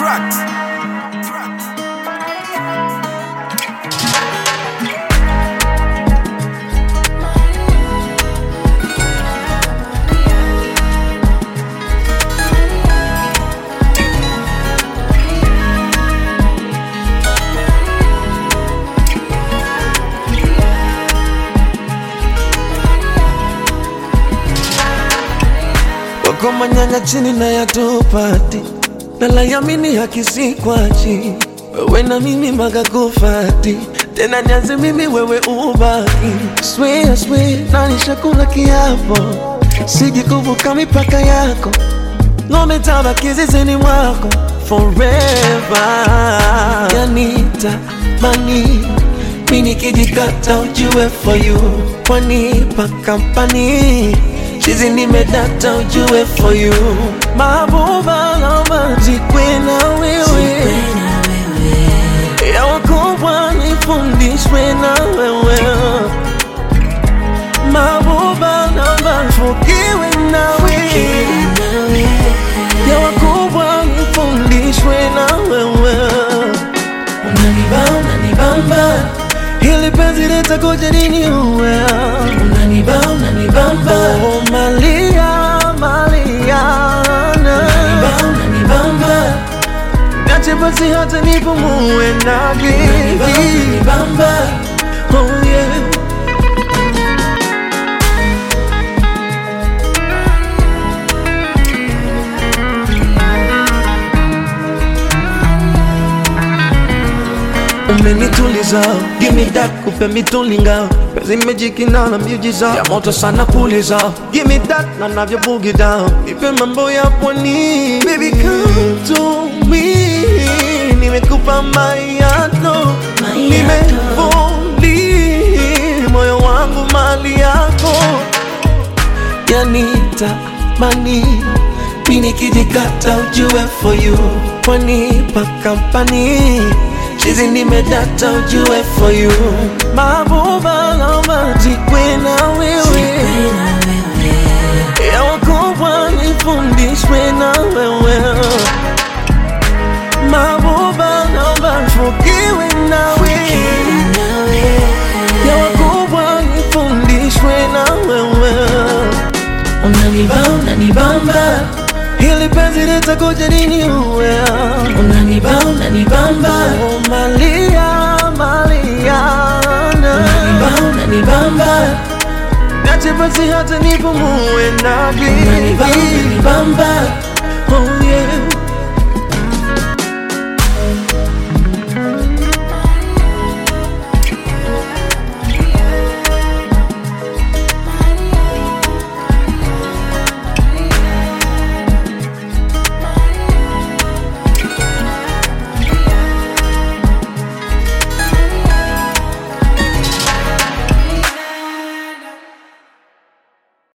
Tracks. Tracks. Wako manyanya chini na yatupati nalayamini hakisikwachi wewe na mimi magakufati tena nianze mimi wewe ubaki swe swe nanishakula kiapo siji kuvuka mipaka yako ngome tabaki zizini mwako forever yanita mani mini kijikata ujue for you kwanipa kampani chizi nimedata ujue for you mabuba lama jikwe na wewe ya wakubwa nifundishwe na wewe mabuba lama fukiwe na wewe ya wakubwa nifundishwe na wewe Unanibamba, unanibamba, hili penzi litakuja nini uwe unanibamba, unanibamba, oh, malia maliana unanibamba, unanibamba, Nache basi hata nipumue na unanibamba, gigi unanibamba. Oh yeah umenituliza give me that kupe mitulinga pezi mejikina na miujiza ya moto sana puliza give me that na navyo boogie down ipe mambo ya pwani baby come to me nimekupa mayato nimefuli moyo wangu mali yako yanita mani mini kijikata ujue for you kwanipa kampani chizi nimedata ujue for you mabuba lama jikwe na wewe ya wakubwa nifundishwe na wewe mabuba lama fukiwe na wewe ya wakubwa nifundishwe na wewe Unanibamba, unanibamba, hili penzi litakuja nini uwe unanibamba, unanibamba, oh, malia maliana unanibamba, unanibamba, nache basi hata nipumue na unanibamba, gigi unanibamba.